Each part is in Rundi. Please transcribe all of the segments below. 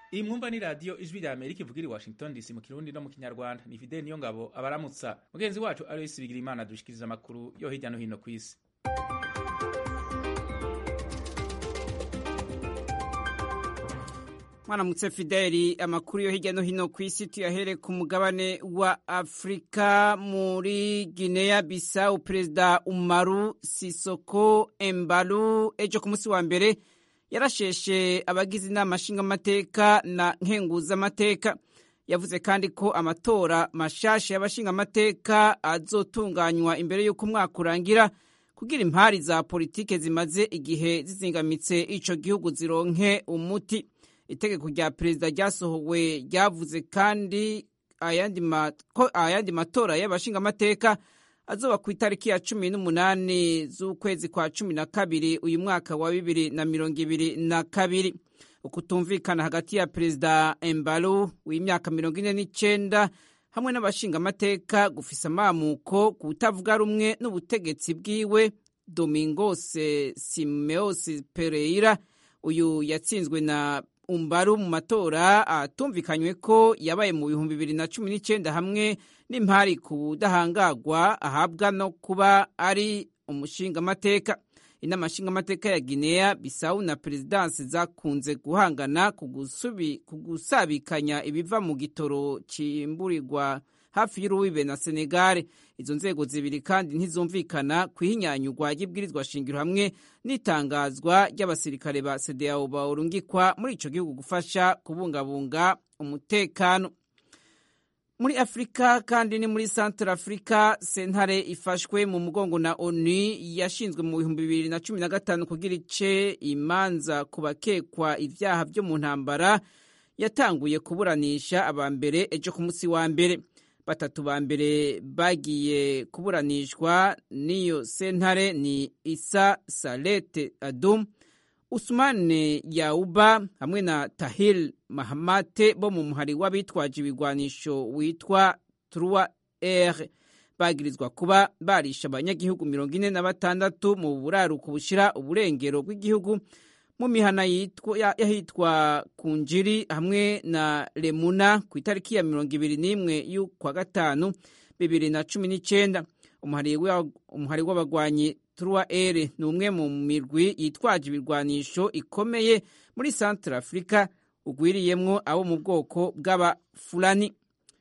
iyi mwumva ni radiyo ijwi rya amerika ivugira i washington dc mu kirundi no mu kinyarwanda ni fideli niyo ngabo abaramutsa mugenzi wacu aloysi bigira imana dushikiriza amakuru yo hirya no hino ku isi mwaramutse fideli amakuru yo hirya no hino ku isi tuyahere ku mugabane wa afurika muri guinea bisau perezida umaru sisoko embalu ejo ku munsi wa mbere yarasheshe abagize inama nshingamateka na nkenguzamateka yavuze kandi ko amatora mashasha y'abashingamateka azotunganywa imbere y'uko umwaka urangira kugira impari za politike zimaze igihe zizingamitse ico gihugu zironke umuti itegeko rya perezida ryasohowe ryavuze kandi ko ayandi matora y'abashingamateka azoba ku itariki ya cumi n'umunani z'ukwezi kwa cumi na kabiri uyu mwaka wa bibiri na mirongo ibiri na kabiri ukutumvikana hagati ya perezida embalu w'imyaka mirongo ine n'icenda hamwe n'abashingamateka gufise amamuko kutavuga rumwe n'ubutegetsi bwiwe domingos simeos pereira uyu yatsinzwe na umbaru mu matora atumvikanywe ko yabaye mu bihumbi bibiri na cumi n'icyenda hamwe n'impari ku budahangagwa ahabwa no kuba ari umushingamateka inama nshingamateka ya guinea bisawu na perezidansi zakunze guhangana ku gusabikanya ibiva mu gitoro cimburirwa hafi y'urubibe na senegare izo nzego zibiri kandi ntizumvikana ku ihinyanyurwa ry'ibwirizwa shingiro hamwe n'itangazwa ry'abasirikare ba sedeyao bawurungikwa muri ico gihugu gufasha kubungabunga umutekano muri afurika kandi ni muri centre afurika sentare ifashwe mu mugongo na onu yashinzwe mu bihumbi bibiri na cumi na gatanu kugira ice imanza ku bakekwa ivyaha vyo mu ntambara yatanguye kuburanisha aba mbere ejo ku munsi wa mbere batatu ba mbere bagiye kuburanishwa n'iyo sentare ni isa salete adum usumane yauba hamwe na tahil mahamate bo mu muhari w'abitwaje ibigwanisho witwa trua r bagirizwa kuba barisha abanyagihugu mirongo ine na batandatu mu buraruko bushira uburengero bw'igihugu mu mihana yahitwa kunjiri hamwe na remuna ku itariki ya mirongo ibiri n'imwe y'ukwa gatanu bibiri na cumi n'icenda umuhari w'abagwanyi trua ere ni umwe mu mirwi yitwaje ibirwanisho ikomeye muri centre afurika ugwiriyemwo abo mu bwoko bw'abafulani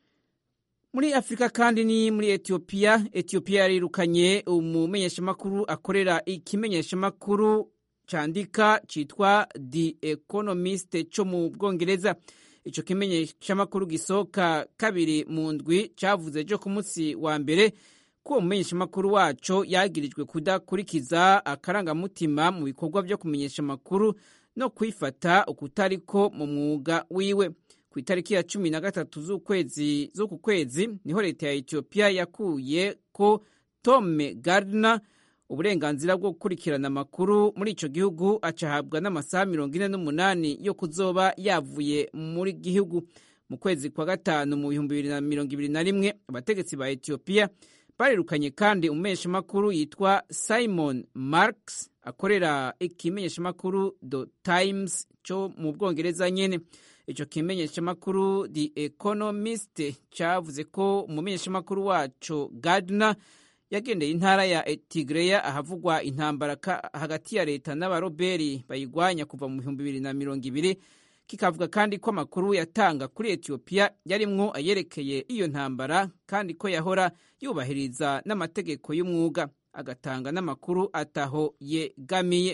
muri afurika kandi ni muri etiyopiya etiyopiya yarirukanye umumenyeshamakuru akorera ikimenyeshamakuru candika citwa The Economist co mu Bwongereza ico kimenyeshamakuru gisohoka kabiri mu ndwi cavuze jo ku munsi wa mbere ko uwo mumenyeshamakuru waco yagirijwe kudakurikiza akarangamutima mu bikorwa vyo kumenyesha amakuru no kwifata ukutariko mu mwuga wiwe ku itariki ya cumi na gatatu z'ukwezi z'uku kwezi niho leta ya etiyopiya yakuye ko tome gardner uburenganzira bwo gukurikirana amakuru muri ico gihugu acahabwa n'amasaha mirongo ine n'umunani yo kuzoba yavuye muri gihugu mu kwezi kwa gatanu mu bihumbi bibiri na mirongo ibiri na rimwe abategetsi ba etiyopiya barirukanye kandi umumenyeshamakuru yitwa simon marks akorera ikimenyeshamakuru the times co mu bwongereza nyene ico kimenyeshamakuru the economist cavuze ko umumenyeshamakuru waco gardner yagendeye intara ya Tigreya ahavugwa intambara hagati ya leta n'abaroberi bayigwanya kuva mu bihumbi bibiri na mirongo ibiri kikavuga kandi ko amakuru yatanga kuri etiyopiya yarimwo ayerekeye iyo ntambara kandi ko yahora yubahiriza n'amategeko y'umwuga agatanga n'amakuru ataho yegamiye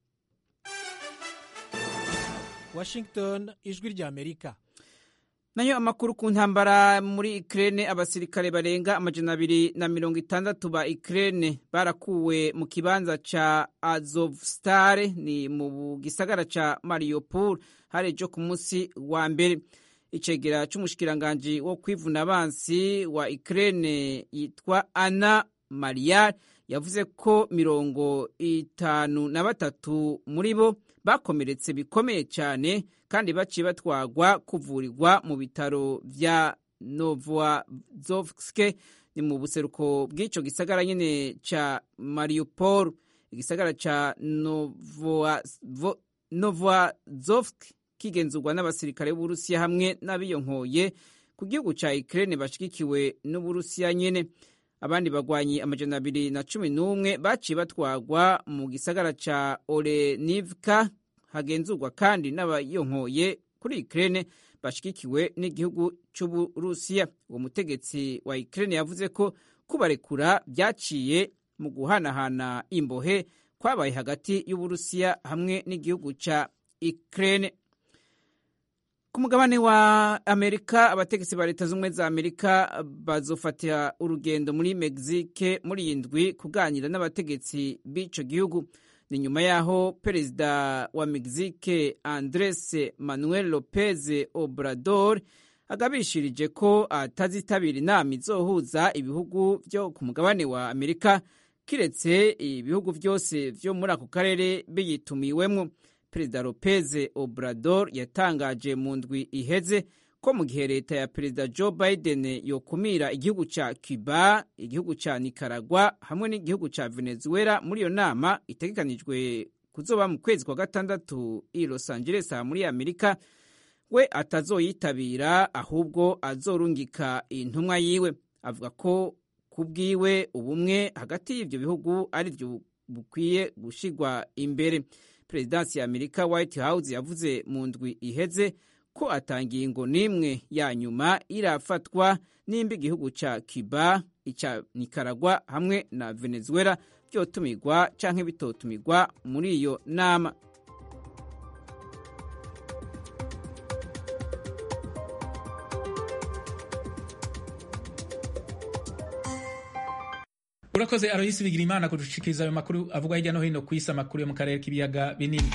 washington ijwi rya amerika nayo amakuru ku ntambara muri Ukraine abasirikare barenga amajana abiri na mirongo itandatu ba Ukraine barakuwe mu kibanza ca Azovstal ni mu gisagara ca Mariupol hari ejo ku munsi wa mbere icegera c'umushikiranganji wo kwivuna abansi wa Ukraine yitwa Anna Mariar yavuze ko mirongo itanu na batatu muri bo bakomeretse bikomeye cyane kandi baciye batwagwa kuvurirwa mu bitaro vya Novozovsk ni mu buseruko bw'ico gisagara nyene ca Mariupol igisagara ca Novozovsk kigenzurwa n'abasirikare b'uburusiya hamwe n'abiyonkoye ku gihugu ca Ukraine bashigikiwe n'uburusiya nyene abandi bagwanyi amajana abiri na cumi n'umwe baciye batwagwa mu gisagara ca Olenivka hagenzurwa kandi n'abayonkoye kuri Ukraine bashigikiwe n'igihugu c'uburusiya uwo mutegetsi wa Ukraine yavuze ko kubarekura byaciye mu guhanahana imbohe kwabaye hagati y'uburusiya hamwe n'igihugu ca Ukraine ku mugabane wa amerika abategetsi ba leta z'ubumwe za amerika bazofatira urugendo muri mexique muri iyi ndwi kuganira n'abategetsi b'ico gihugu ni nyuma y'aho perezida wa mexique andres manuel lopez obrador agabishirije ko atazitabira inama izohuza ibihugu vyo ku mugabane wa amerika kiretse ibihugu vyose vyo muri ako karere biyitumiwemwo perezida lopez obrador yatangaje mu ndwi iheze ko mu gihe leta ya perezida joe biden yokumira igihugu ca cuba igihugu ca nicaragua hamwe n'igihugu ca venezuela muri iyo nama itegekanijwe kuzoba mu kwezi kwa gatandatu i los angeles muri amerika we atazoyitabira ahubwo azorungika intumwa yiwe avuga ko kubwiwe ubumwe hagati y'ivyo bihugu ari vyo bukwiye gushigwa imbere perezidansi ya amerika white house yavuze mu ndwi iheze ko atangingo n'imwe ya nyuma irafatwa nimba igihugu ca cuba ica nicaragua hamwe na venezuela vyotumirwa canke bitotumirwa muri iyo nama urakoze aroyisi bigira imana kudushikiriza ayo makuru avugwa hirya no hino ku isi amakuru yo mu karere k'ibiyaga binini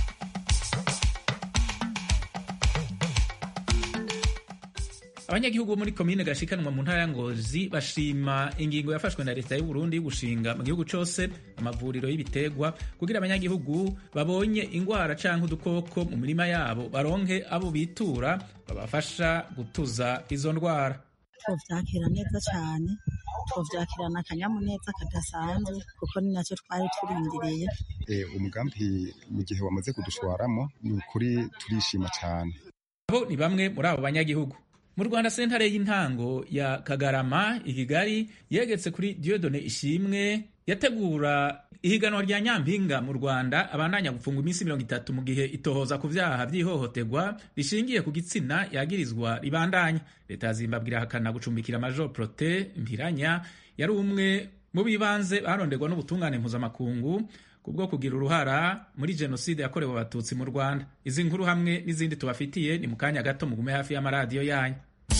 abanyagihugu bo muri komine gashikanwa mu ntara ya ngozi bashima ingingo yafashwe na leta y'u Burundi yo gushinga mu gihugu cose amavuriro y'ibiterwa kugira abanyagihugu babonye ingwara canke udukoko mu mirima yabo baronke abo bitura babafasha gutuza izo ndwara tuvyakira neza cyane tuvyakirana akanyamuneza kadasanzwe kuko ni nacyo twari turindiriye umugambi mu gihe wamaze kudushwaramo ni ukuri turishima cyane abo ni bamwe muri abo banyagihugu mu rwanda sentare y'intango ya kagarama i kigali yegetse kuri diodone ishimwe yategura ihiganwa rya nyampinga mu rwanda abandanya gufungwa iminsi mirongo itatu mu gihe itohoza ku vyaha vy'ihohoterwa rishingiye ku gitsina yagirizwa ribandanya leta ya zimbabwe irahakana gucumbikira major prote mpiranya yari umwe mu bibanze baronderwa n'ubutungane mpuzamakungu kubwo kugira uruhara muri jenoside yakorewe abatutsi mu rwanda izi nkuru hamwe n'izindi tubafitiye ni mu kanya gato mugume hafi y'amaradiyo yanyu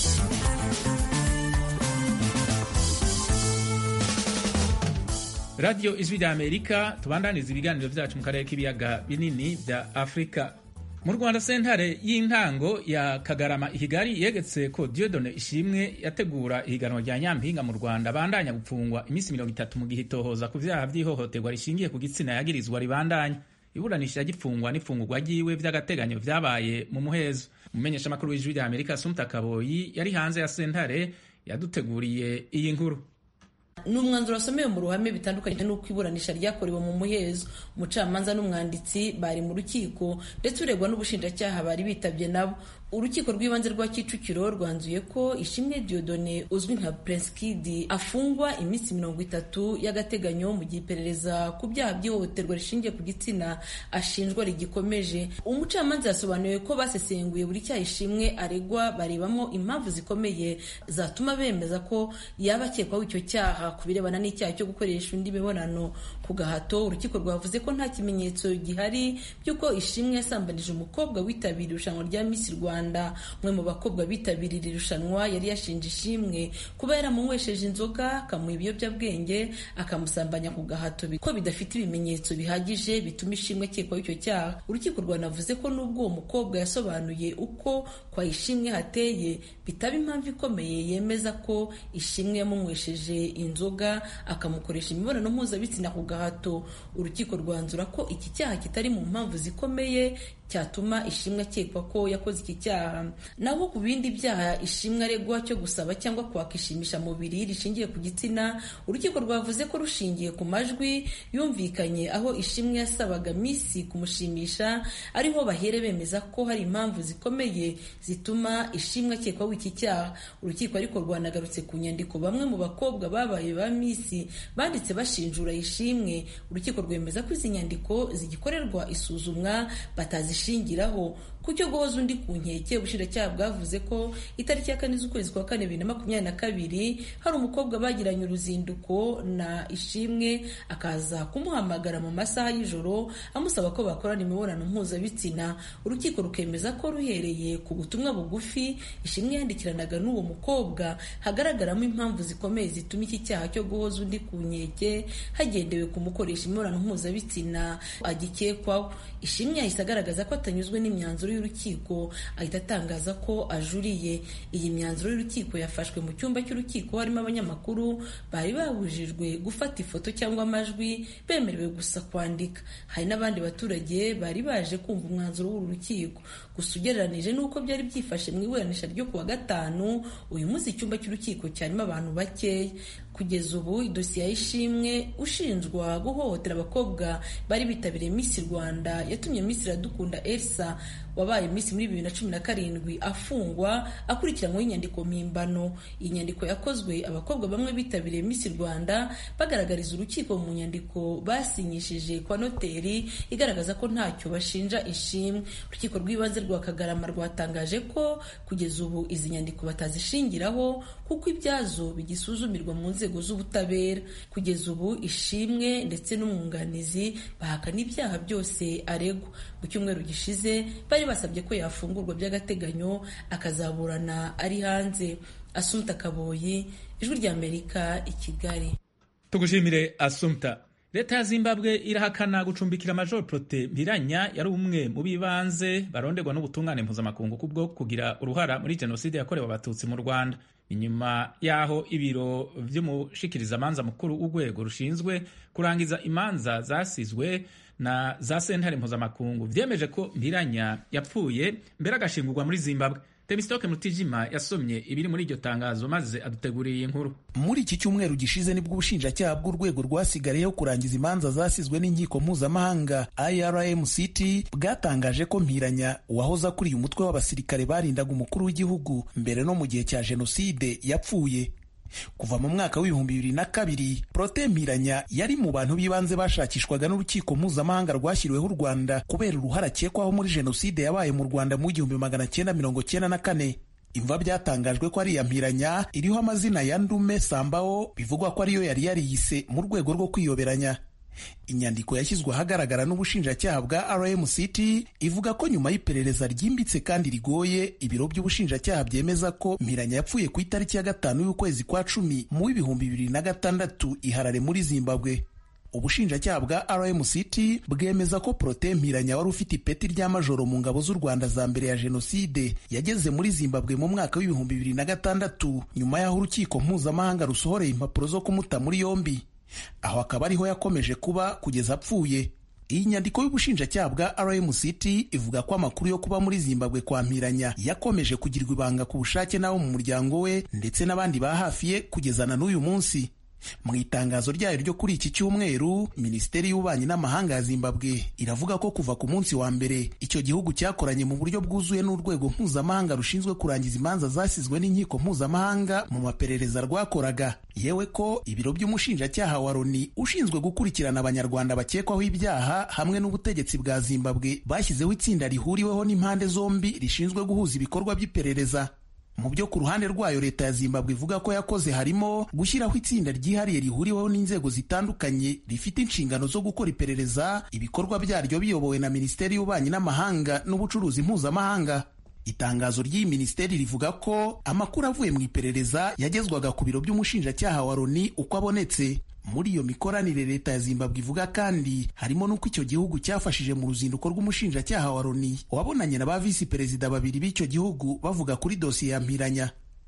radiyo ijwi rya amerika tubandaniza ibiganiro vyacu mu karere k'ibiyaga binini vya afurika mu rwanda sentare y'intango ya kagarama ihigali yegetse ko diodone ishimwe yategura ihiganwa rya nyampinga mu rwanda bandanya gupfungwa iminsi mirongo itatu mu gihe itohoza ku vyaha vy'ihohoterwa rishingiye ku gitsina yagirizwa ribandanya iburanisha ry'ifungwa n'ifungurwa ryiwe vy'agateganyo vyabaye mu muhezo umumenyesha makuru w'ijwi rya amerika sumta kaboyi yari hanze ya sentare yaduteguriye iyi nkuru ni umwanzuro wasomewe mu ruhame bitandukanye n'uko iburanisha ryakorewe mu muhezo umucamanza n'umwanditsi bari mu rukiko ndetse uregwa n'ubushinjacyaha bari bitabye nabo urukiko rw'ibanze rwa kicukiro rwanzuye ko ishimwe diodone uzwi nka prince kid afungwa iminsi mirongo itatu y'agateganyo mu gihe iperereza ku byaha by'ihohoterwa rishingiye ku gitsina ashinjwa rigikomeje umucamanza yasobanuye ko basesenguye buri cyaha ishimwe aregwa barebamo impamvu zikomeye zatuma bemeza ko yaba akekwaho icyo cyaha ku birebana n'icyaha cyo gukoresha undi mibonano ku gahato urukiko rwavuze ko nta kimenyetso gihari by'uko ishimwe yasambanije umukobwa witabiriye irushanwa rya miss rwanda umwe mu bakobwa bitabiriye iri rushanwa yari yashinje ishimwe kuba yaramunywesheje inzoga akamuha ibiyobyabwenge akamusambanya ku gahato ko bidafite ibimenyetso bihagije bituma ishimwe akekwaho icyo cyaha urukiko rwanavuze ko n'ubwo uwo mukobwa yasobanuye uko kwa ishimwe hateye bitaba impamvu ikomeye yemeza ko ishimwe yamunywesheje inzoga akamukoresha imibonano mpuzabitsina ku gahato urukiko rwanzura ko iki cyaha kitari mu mpamvu zikomeye cyatuma ishimwe akekwa ko yakoze iki cyaha naho ku bindi byaha ishimwe aregwa cyo gusaba cyangwa kwaka ishimishamubiri rishingiye ku gitsina urukiko rwavuze ko rushingiye ku majwi yumvikanye aho ishimwe yasabaga misi kumushimisha ariho bahere bemeza ko hari impamvu zikomeye zituma ishimwe akekwaho iki cyaha urukiko ariko rwanagarutse ku nyandiko bamwe mu bakobwa babaye ba misi banditse bashinjura ishimwe urukiko rwemeza ko izi nyandiko zigikorerwa isuzumwa batazishingiraho ku cyo guhoza undi ku nkeke ubushinjacyaha bwavuze ko itariki ya kane z'ukwezi kwa kane bibiri na makumyabiri na kabiri hari umukobwa bagiranye uruzinduko na ishimwe akaza kumuhamagara mu masaha y'ijoro amusaba ko bakorana imibonano mpuzabitsina urukiko rukemeza ko ruhereye ku butumwa bugufi ishimwe yandikiranaga n'uwo mukobwa hagaragaramo impamvu zikomeye zituma iki cyaha cyo guhoza undi ku nkeke hagendewe kumukoresha imibonano mpuzabitsina agikekwaho ishimwe yahise agaragaza ko atanyuzwe n'imyanzuro y'urukiko ahita atangaza ko ajuriye iyi myanzuro y'urukiko yafashwe mu cyumba cy'urukiko harimo abanyamakuru bari babujijwe gufata ifoto cyangwa amajwi bemerewe gusa kwandika hari n'abandi baturage bari baje kumva umwanzuro w'uru rukiko gusa ugereranije n'uko byari byifashe mu iburanisha ryo kuwa gatanu uyu munsi icyumba cy'urukiko cyarimo abantu bakeya kugeza ubu idosiye y'ishimwe ushinjwa guhohotera abakobwa bari bitabiriye Miss Rwanda yatumye Miss Iradukunda Elsa wabaye Miss muri bibiri na cumi na karindwi afungwa akurikiranyweho inyandiko mpimbano iyi nyandiko yakozwe abakobwa bamwe bitabiriye Miss Rwanda bagaragariza urukiko mu nyandiko basinyishije kwa noteri igaragaza ko ntacyo bashinja ishimwe urukiko rw'ibanze rwa Kagarama rwatangaje ko kugeza ubu izi nyandiko batazishingiraho kuko ibyazo bigisuzumirwa mu nzego z'ubutabera kugeza ubu ishimwe ndetse n'umwunganizi bahakana ibyaha byose aregwa mu cyumweru gishize bari basabye ko yafungurwa by'agateganyo akazaburana ari hanze asumta kaboyi ijwi ry'amerika i kigali tugushimire asumta leta ya zimbabwe irahakana gucumbikira major prote mpiranya yari umwe mu bibanze baronderwa n'ubutungane mpuzamakungu kubwo kugira uruhara muri jenoside yakorewe abatutsi mu rwanda inyuma y'aho ibiro vy'umushikirizamanza mukuru w'urwego rushinzwe kurangiza imanza zasizwe na za sentare mpuzamakungu vyemeje ko mpiranya yapfuye mbere agashingurwa muri zimbabwe Temistoke Mutijima yasomye ibiri muri iryo tangazo maze aduteguriye inkuru. Muri iki cyumweru gishize nibwo ubushinjacyaha bw'urwego rwasigariyeho kurangiza imanza zasizwe n'inkiko mpuzamahanga IRMCT bwatangaje ko Mpiranya wahoze akuriye umutwe w'abasirikare barindaga umukuru w'igihugu mbere no mu gihe cya jenoside yapfuye. kuva mu mwaka w'ibihumbi bibiri na kabiri Prote Mpiranya yari mu bantu b'ibanze bashakishwaga n'urukiko mpuzamahanga rwashyiriweho u Rwanda kubera uruhare akekwaho muri jenoside yabaye mu Rwanda mu igihumbi magana cyenda mirongo cyenda na kane imva byatangajwe ko ari iya Mpiranya iriho amazina ya Ndume Sambao bivugwa ko ariyo yari yariyise mu rwego rwo kwiyoberanya inyandiko yashyizwe ahagaragara n'ubushinjacyaha bwa RMCT ivuga ko nyuma y'iperereza ryimbitse kandi rigoye ibiro by'ubushinjacyaha byemeza ko Mpiranya yapfuye ku itariki ya gatanu y'ukwezi kwa cumi mu w'ibihumbi bibiri na gatandatu i Harare muri Zimbabwe ubushinjacyaha bwa RMCT bwemeza ko Prote Mpiranya wari ufite ipeti rya majoro mu ngabo z'u Rwanda za mbere ya jenoside yageze muri Zimbabwe mu mwaka w'ibihumbi bibiri na gatandatu nyuma y'aho urukiko mpuzamahanga rusohoreye impapuro zo kumuta muri yombi aho akaba ariho yakomeje kuba kugeza apfuye iyi nyandiko y'ubushinjacyaha bwa RMCT ivuga ko amakuru yo kuba muri Zimbabwe kwa Mpiranya yakomeje kugirwa ibanga ku bushake n'abo mu muryango we ndetse n'abandi ba hafi ye kugezana n'uyu munsi mu itangazo ryayo ryo kuri iki cyumweru minisiteri y'ububanyi n'amahanga ya zimbabwe iravuga ko kuva ku munsi wa mbere icyo gihugu cyakoranye mu buryo bwuzuye n'urwego mpuzamahanga rushinzwe kurangiza imanza zasizwe n'inkiko mpuzamahanga mu maperereza rwakoraga yewe ko ibiro by'umushinjacyaha wa loni ushinzwe gukurikirana abanyarwanda bakekwaho ibyaha hamwe n'ubutegetsi bwa zimbabwe bashyizeho itsinda rihuriweho n'impande zombi rishinzwe guhuza ibikorwa by'iperereza mu byo ku ruhande rwayo leta ya zimbabwe ivuga ko yakoze harimo gushyiraho itsinda ryihariye rihuriweho n'inzego zitandukanye rifite inshingano zo gukora iperereza ibikorwa byaryo biyobowe na minisiteri y'ububanyi n'amahanga n'ubucuruzi mpuzamahanga itangazo ry'iyi minisiteri rivuga ko amakuru avuye mu iperereza yagezwaga ku biro by'umushinjacyaha wa loni uko abonetse muri iyo mikoranire leta ya zimbabwe ivuga kandi harimo n'uko icyo gihugu cyafashije mu ruzinduko rw'umushinjacyaha wa loni wabonanye na ba visi perezida babiri b'icyo gihugu bavuga kuri dosiye ya mpiranya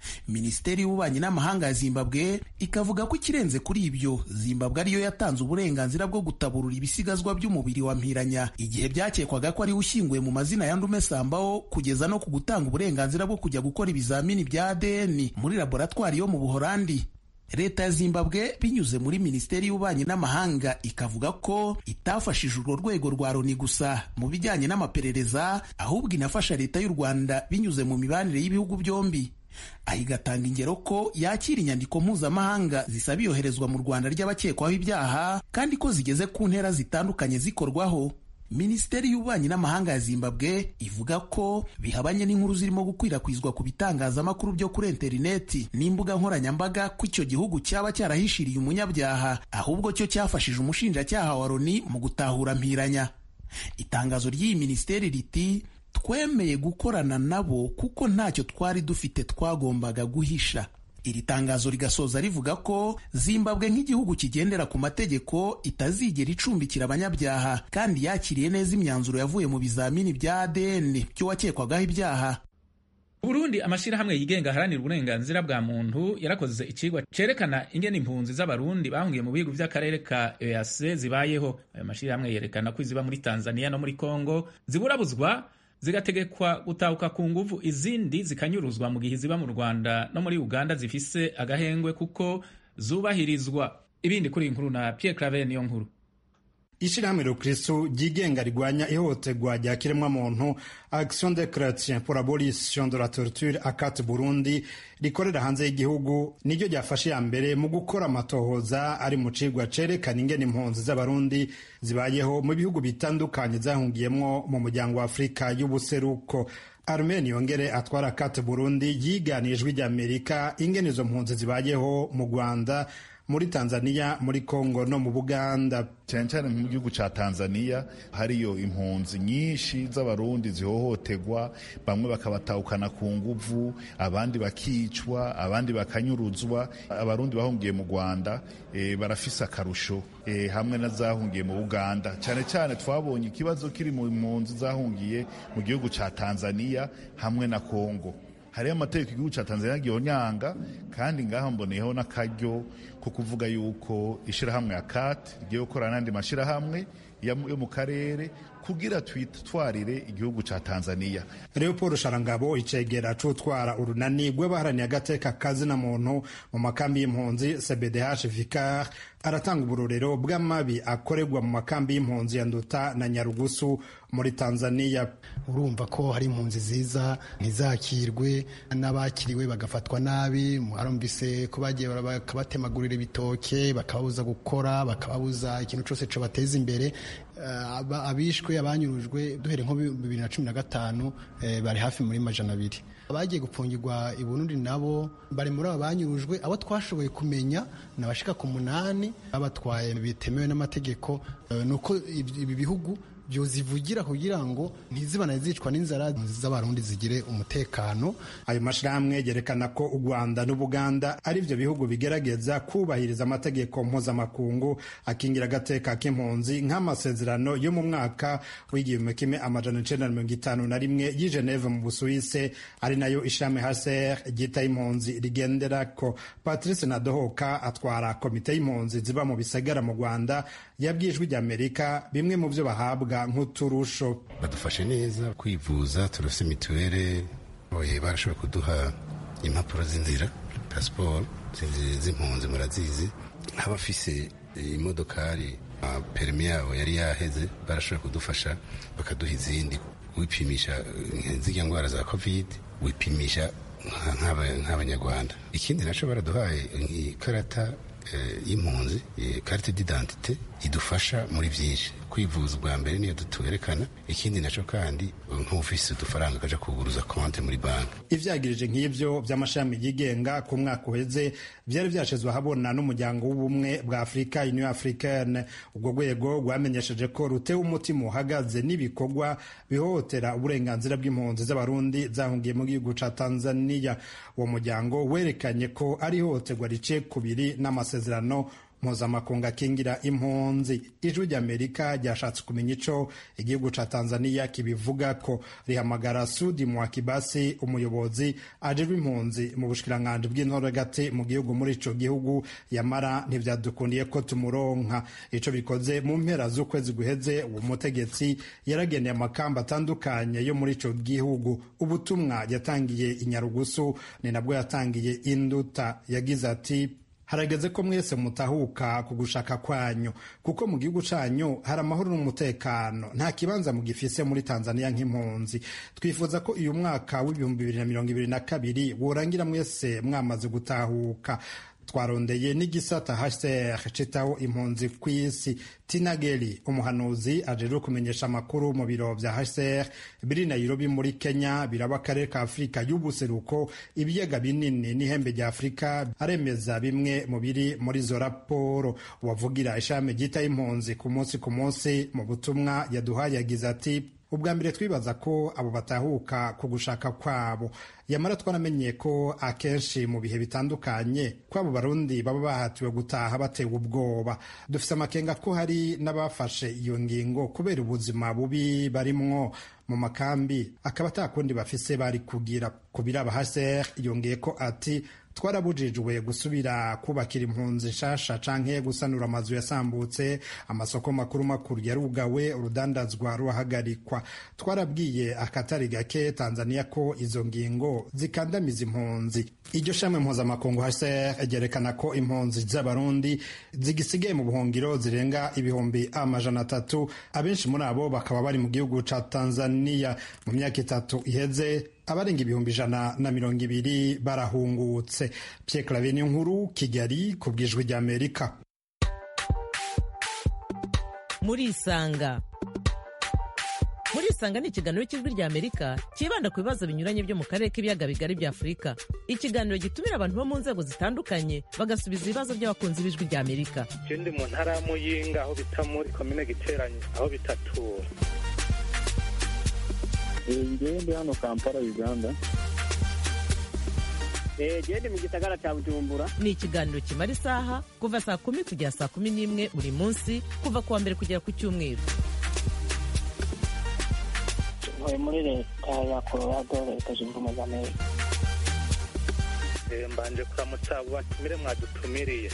minisiteri y'ububanyi n'amahanga ya zimbabwe ikavuga ko ikirenze kuri ibyo zimbabwe ariyo yatanze uburenganzira bwo gutaburura ibisigazwa by'umubiri wa mpiranya igihe byakekwaga ko ariwe ushyinguye mu mazina ya ndume sambaho kugeza no ku gutanga uburenganzira bwo kujya gukora ibizamini bya adn muri laboratwari yo mu buhorandi leta ya zimbabwe binyuze muri minisiteri y'ububanyi n'amahanga ikavuga ko itafashije urwo rwego rwa loni gusa mu bijyanye n'amaperereza ahubwo inafasha leta y'u rwanda binyuze mu mibanire y'ibihugu byombi aho igatanga ingero ko yakira inyandiko mpuzamahanga zisaba iyoherezwa mu rwanda ry'abakekwaho ibyaha kandi ko zigeze ku ntera zitandukanye zikorwaho minisiteri y'ububanyi n'amahanga ya zimbabwe ivuga ko bihabanye n'inkuru zirimo gukwirakwizwa ku bitangazamakuru byo kuri interineti n'imbuga nkoranyambaga ko icyo gihugu cyaba cyarahishiriye umunyabyaha ahubwo cyo cyafashije umushinjacyaha wa loni mu gutahura mpiranya itangazo ry'iyi minisiteri riti twemeye gukorana nabo kuko ntacyo twari dufite twagombaga guhisha iri tangazo rigasoza rivuga ko zimbabwe nk'igihugu kigendera ku mategeko itazigera icumbikira abanyabyaha kandi yakiriye neza imyanzuro yavuye mu bizamini bya adn by'uwakekwagaho ibyaha Burundi amashyirahamwe yigenga aharanira uburenganzira bwa muntu yarakoze ikigwa cerekana ingene impunzi z'abarundi bahungiye mu bihugu by'akarere ka EAC zibayeho ayo mashyirahamwe yerekana ko iziba muri Tanzania no muri Congo ziburabuzwa zigategekwa gutahuka ku nguvu izindi zikanyuruzwa mu gihe ziba mu Rwanda no muri Uganda zifise agahengwe kuko zubahirizwa ibindi kuri inkuru na Pierre Claver niyo nkuru ishirahamwe rukristu ryigenga rigwanya ihohoterwa rya kiremwamuntu action de chretien pour abolition de la torture akat burundi rikorera hanze y'igihugu niryo ryafashe ya mbere mu gukora amatohoza ari mu cigwa cerekana ingene impunzi z'abarundi zibayeho mu bihugu bitandukanye zahungiyemwo mu muryango wa afurika y'ubuseruko Armen Yongere atwara kate Burundi yiganiye ijwi ry'Amerika ingene izo mpunzi zibayeho mu Rwanda muri Tanzania muri Kongo no mu Buganda cyane cyane mu gihugu cya Tanzania hariyo impunzi nyinshi z'abarundi zihohoterwa bamwe bakabatahukana ku nguvu abandi bakicwa abandi bakanyuruzwa abarundi bahungiye mu Rwanda e, barafise akarusho e, hamwe na zahungiye mu Uganda cyane cyane twabonye ikibazo kiri mu mpunzi zahungiye mu gihugu cya Tanzania hamwe na Kongo hariho amategeko igihugu cya Tanzania gihonyanga kandi ngaho mboneyeho n'akaryo ko kuvuga yuko ishirahamwe ya CAT rigiye gukorana n'andi mashirahamwe yo mu karere kugira twitwarire igihugu cya Tanzania Leopold Sharangabo icegera cutwara urunani rw'abaharaniye agateka kazina muntu mu makambi y'impunzi CBDH Vicar aratanga uburorero bw'amabi akorerwa mu makambi y'impunzi ya Nduta na Nyarugusu muri Tanzania urumva ko hari impunzi ziza ntizakirwe n'abakiriwe bagafatwa nabi harumvise ko bagiye bakabatemagurira ibitoke bakababuza gukora bakababuza ikintu cyose bateza imbere abishwe abanyurujwe duhere nko bibiri na cumi na gatanu bari hafi muri majana abiri abagiye gupfungirwa i Burundi nabo bari muri abo banyurujwe abo twashoboye kumenya ni abashika ku munani babatwaye bitemewe n'amategeko ni uko ibi bihugu byozivugira kugira ngo ntizibane zicwa n'inzara z'abarundi zigire umutekano ayo mashirahamwe yerekana ko u Rwanda n'Ubuganda ari byo bihugu bigerageza kubahiriza amategeko mpuzamakungu akingira agateka k'impunzi nk'amasezerano yo mu mwaka w'igihumbi kimwe amajana icenda na mirongo itanu na rimwe y'i Geneve mu Busuwise ari nayo ishami HCR ryita impunzi rigenderako Patrice Nadohoka atwara komite y'impunzi ziba mu bisagara mu Rwanda yabwiye ijwi ry'Amerika bimwe mu byo bahabwa nk'uturusho badufashe neza kwivuza turafite mituweli barashobora kuduha impapuro z'inzira pasiporo z'impunzi murazizi nk'abafise imodokari perimi yabo yari yaheze barashobora kudufasha bakaduha izindi wipimisha zirya ndwara za kovide wipimisha nk'abanyarwanda ikindi nacyo baraduhaye ikarata y'impunzi karite d'identite idufasha muri byinshi kwivuza ubwa mbere niyo tuwerekana ikindi nacyo kandi nk'ufise udufaranga kaja kuguruza konti muri banki ivyagirije nk'ivyo vy'amashami yigenga ku mwaka uheze vyari vyashizwe ahabona n'umuryango w'ubumwe bwa afurika union africaine ubwo rwego rwamenyesheje ko rutewe umutima uhagaze n'ibikorwa bihohotera uburenganzira bw'impunzi z'abarundi zahungiye mu gihugu ca tanzania uwo muryango werekanye ko ari ihohoterwa rice kubiri n'amasezerano mpuzamakungu akingira impunzi ijwi ry'amerika ryashatse kumenya ico igihugu ca tanzania kibivuga ko rihamagara sudi mwakibasi umuyobozi ajejwe impunzi mu bushikiranganji bw'intore gati mu gihugu muri ico gihugu yamara ntivyadukundiye ko tumuronka ico bikoze mu mpera z'ukwezi guheze uwo mutegetsi yarageneye amakamba atandukanye yo muri ico gihugu ubutumwa yatangiye inyarugusu ni nabwo yatangiye induta yagize ati harageze ko mwese mutahuka ku gushaka kwanyu kuko mu gihugu canyu hari amahoro n'umutekano nta kibanza mugifise muri tanzania nk'impunzi twifuza ko uyu mwaka w'ibihumbi bibiri na mirongo ibiri na kabiri worangira mwese mwamaze gutahuka twarondeye n'igisata hcr citaho impunzi ku isi tinageli umuhanuzi ajejwe kumenyesha amakuru mu biro vya hcr biri nairobi muri kenya biraba akarere ka afurika y'ubuseruko ibiyaga binini n'ihembe rya afurika aremeza bimwe mu biri muri izo raporo uwavugira ishami ryitaho impunzi ku munsi ku munsi mu butumwa yaduhaye yagize ati ubwa mbere twibaza ko abo batahuka ku gushaka kwabo yamara twaramenye ko akenshi mu bihe bitandukanye ko abo barundi baba bahatiwe gutaha batewe ubwoba dufite amakenga ko hari n'abafashe iyo ngingo kubera ubuzima bubi barimwo mu makambi akaba atakundi bafise bari kugira ku biraba haser yongeye ko ati twarabujijwe gusubira kubakira impunzi nshasha canke gusanura amazu yasambutse amasoko makuru makuru yarugawe urudandazwa ruhagarikwa twarabwiye akatari gake tanzania ko izo ngingo zikandamiza impunzi iryo shami mpuzamakungu hcr ryerekana ko impunzi z'abarundi zigisigaye mu buhungiro zirenga ibihumbi amajana atatu abenshi muri abo bakaba bari mu gihugu ca tanzania mu myaka itatu iheze abarenga ibihumbi ijana na mirongo ibiri barahungutse Pierre Claver nkuru Kigali ku bwijwi rya Amerika muri isanga muri isanga ni ikiganiro cy'ijwi rya Amerika cyibanda ku bibazo binyuranye byo mu karere k'ibiyaga bigari bya Afurika ikiganiro gitumira abantu bo mu nzego zitandukanye bagasubiza ibibazo by'abakunzi b'ijwi rya Amerika je ndi mu ntara ya Muyinga aho bita muri komine Giteranyi aho bitatura ngewe ndi hano kampala uganda gende mu gisagara cya bujumbura ni ikiganiro kimara isaha kuva saa kumi kugera saa kumi n'imwe buri munsi kuva ku wa mbere kugera ku cyumweru ntuye muri leta ya colorado leta zunze ubumwe za amerika mbanje kuramutsa batumire mwadutumiriye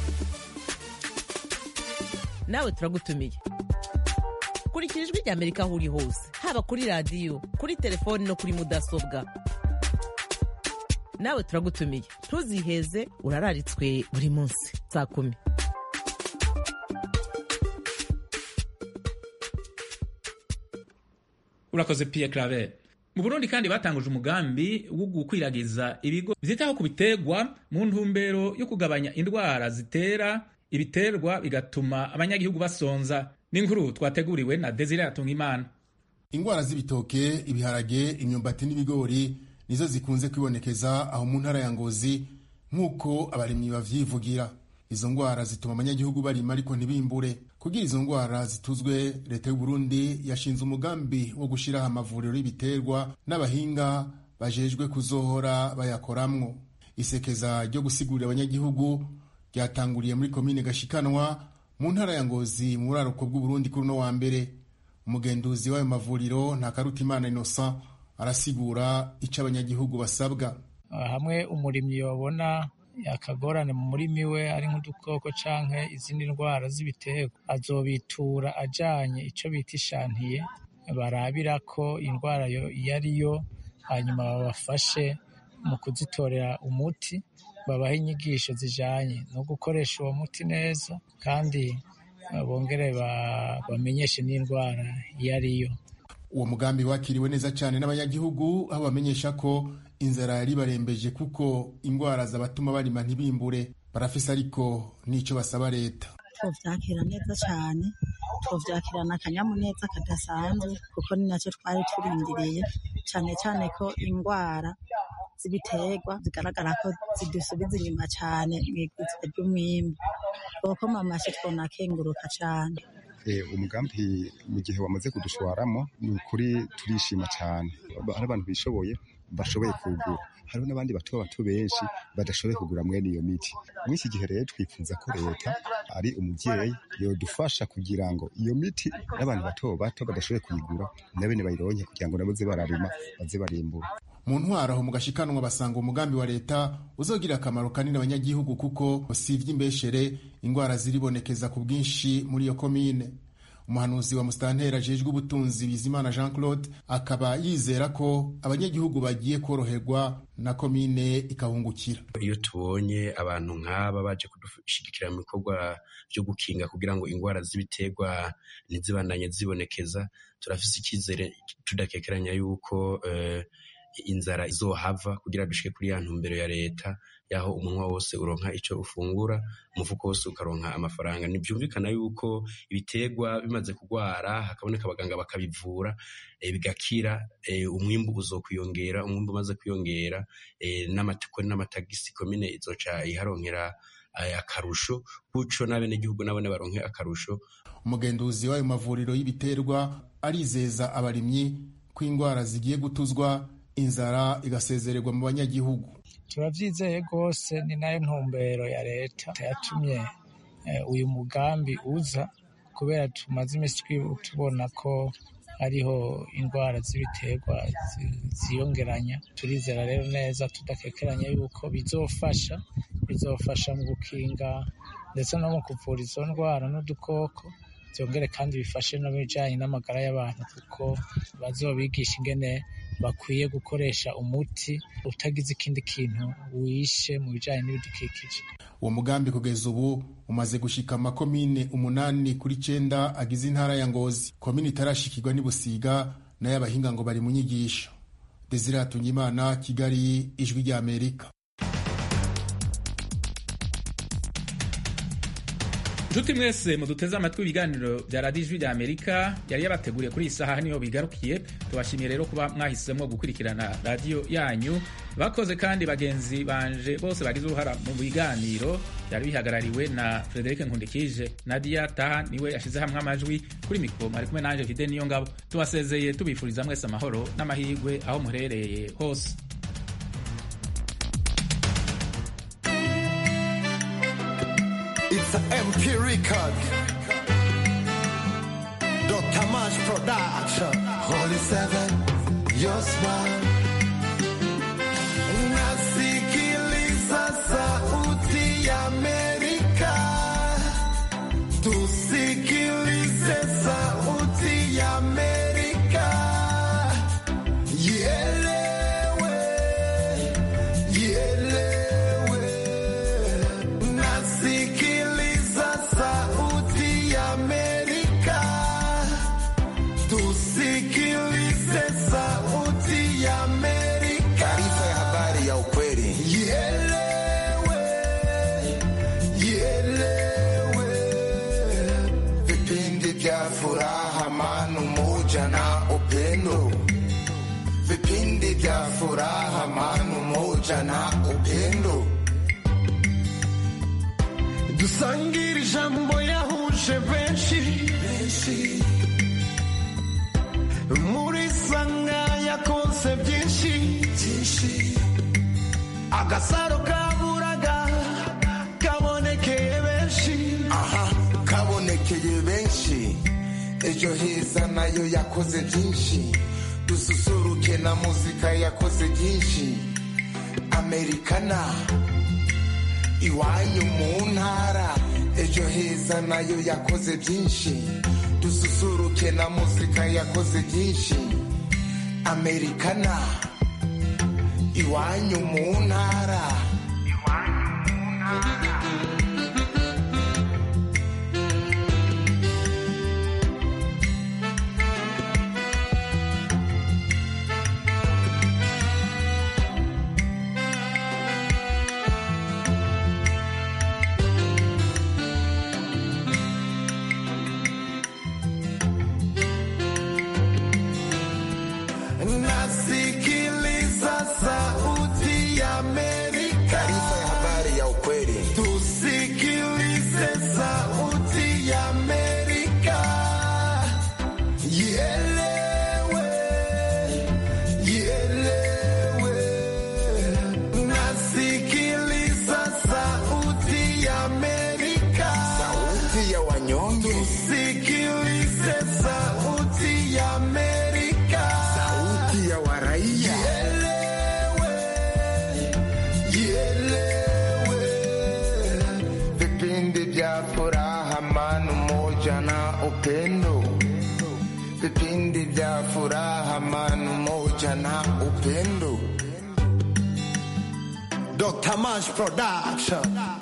nawe turagutumiye kurikira ijwi rya amerika aho uri hose haba kuri radiyo kuri telefoni no kuri mudasobwa nawe turagutumiye ntuziheze urararitswe buri munsi saa kumi urakoze Pierre Claver mu Burundi kandi batanguje umugambi wo gukwiragiza ibigo vyitaho ku biterwa mu ntumbero yo kugabanya indwara zitera ibiterwa bigatuma abanyagihugu basonza n'inkuru twateguriwe na Desire Atungimana ingwara z'ibitoke ibiharage imyumbati n'ibigori nizo zikunze kwibonekeza aho mu ntara ya Ngozi nk'uko abarimyi bavyivugira izo ngwara zituma abanyagihugu barima ariko ntibimbure kugira izo ngwara zituzwe leta y'u Burundi yashinze umugambi wo gushiraho amavuriro y'ibiterwa n'abahinga bajejwe kuzohora bayakoramwo isekeza ryo gusigurira abanyagihugu ryatanguriye muri komine Gashikanwa mu ntara ya Ngozi mu buraruko bw'Uburundi kuri uno wa mbere umugenduzi w'ayo mavuriro Ntakarutimana Innocent arasigura ico abanyagihugu basabwa hamwe umurimyi yabona akagorane mu murimi we ari nk'udukoko canke izindi ndwara z'ibiterwa azobitura ajanye ico bita ishantiye barabira ko indwara iyo ari yo hanyuma babafashe mu kuzitorera umuti babaha inyigisho zijanye no gukoresha uwo muti neza kandi bongere bamenyeshe n'indwara iyo ari yo uwo mugambi wakiriwe neza cyane n'abanyagihugu aho bamenyesha ko inzara yari barembeje kuko indwara zabatuma barima ntibimbure barafise ariko n'ico basaba leta tuvyakira neza cyane tuvyakirana akanyamuneza kadasanzwe kuko ni nacyo twari turindiriye cyane cyane ko indwara z'ibiterwa zigaragara ko zidusubiza inyuma cyane mu iguzwa ry'umwimbu kuko mamashe twonakenguruka cyane umugambi mu gihe wamaze kudushwaramo ni ukuri turishima cyane ari abantu bishoboye bashoboye kugura hariho n'abandi bato bato benshi badashoboye kugura mwene iyo miti muri iki gihe rero twifuza ko leta ari umubyeyi yodufasha kugira ngo iyo miti n'abantu bato bato badashoboye kuyigura na bene bayironke kugira ngo nabo ze bararima baze barimbura mu ntwaro aho mu gashikanwa basanga umugambi wa leta uzogirira akamaro kanini abanyagihugu kuko usivye imbeshere ingwara ziribonekeza ku bwinshi muri iyo komine umuhanuzi wa musitanteri ajejwe ubutunzi bizimana jean claude akaba yizera ko abanyagihugu bagiye koroherwa na komine ikahungukira iyo tubonye abantu nk'aba baje kudushigikira mu bikorwa byo gukinga kugira ngo indwara z'ibiterwa ntizibandanye zibonekeza turafise icyizere tudakekeranya yuko uh, inzara izohava kugira dushike kuri ya ntumbero ya leta yaho umunwa wose uronka ico ufungura umufuko wose ukaronka amafaranga ntibyumvikana yuko ibiterwa bimaze kugwara hakaboneka abaganga bakabivura e, bigakira e, umwimbu uzokwiyongera umwimbu umaze kwiyongera e, n'amatikoni n'amatagisi komine izoca iharonkera akarusho kuco n'abenegihugu nabone baronke akarusho umugenduzi w'ayo mavuriro y'ibiterwa arizeza abarimyi ko indwara zigiye gutuzwa inzara igasezererwa mu banyagihugu turabyizeye rwose ni nayo ntumbero ya leta yatumye uyu mugambi uza kubera tumaze iminsi tubona ko hariho indwara z'ibiterwa ziyongeranya turizera rero neza tudakekeranya yuko bizofasha bizofasha mu gukinga ndetse no mu kuvura izo ndwara n'udukoko byongere kandi bifashe no bijyanye n'amagara y'abantu kuko bazobigisha ingene bakwiye gukoresha umuti utagize ikindi kintu wishe mu bijyanye n'ibidukikije uwo mugambi kugeza ubu umaze gushika amakomine umunani kuri cenda agize intara ya ngozi komine itarashikirwa n'ibusiga nayo abahinga ngo bari mu nyigisho desire hatungimana kigali ijwi rya amerika nshuti mwese muduteze amatwi ibiganiro bya radiyo ijwi rya amerika yari yabateguriye kuri iyi saha niho bigarukiye tubashimiye rero kuba mwahisemo gukurikirana radiyo yanyu bakoze kandi bagenzi banje bose bagize uruhara mu biganiro byari bihagarariwe na frederic nkundikije nadia taha niwe yashyize hamwe amajwi kuri mikoro ari kumwe nanjye vide niyo ngabo tubasezeye tubifuriza mwese amahoro n'amahirwe aho muherereye hose It's an MP record. Dr. Mash Production. Holy Seven, your smile. Nasikiliza sauti ya Amerika. Tusikilize sauti ya Amerika. Ielewe, ielewe. Nasikiliza sauti ya Amerika. Tusikilize sauti ya Amerika. Taarifa ya habari ya ukweli. Ielewe, ielewe. Vipindi vya furaha, amani, umoja na upendo. Vipindi vya furaha, amani, umoja na upendo. dusangire ijambo yahuje benshi muri sanga yakoze byinshi agasaro kaburaga kabonekeye benshi aha kabonekeye benshi ejo heza nayo yakoze byinshi dususuruke na muzika yakoze byinshi amerikana iwanyu mu ntara ejo heza nayo yakoze byinshi dususuruke na muzika yakoze byinshi amerikana iwanyu mu ntara nasikiliza sauti ya Amerika. vya furaha, amani, umoja na upendo. Vipindi vya furaha, amani, umoja na upendo. Dr. Mash Production.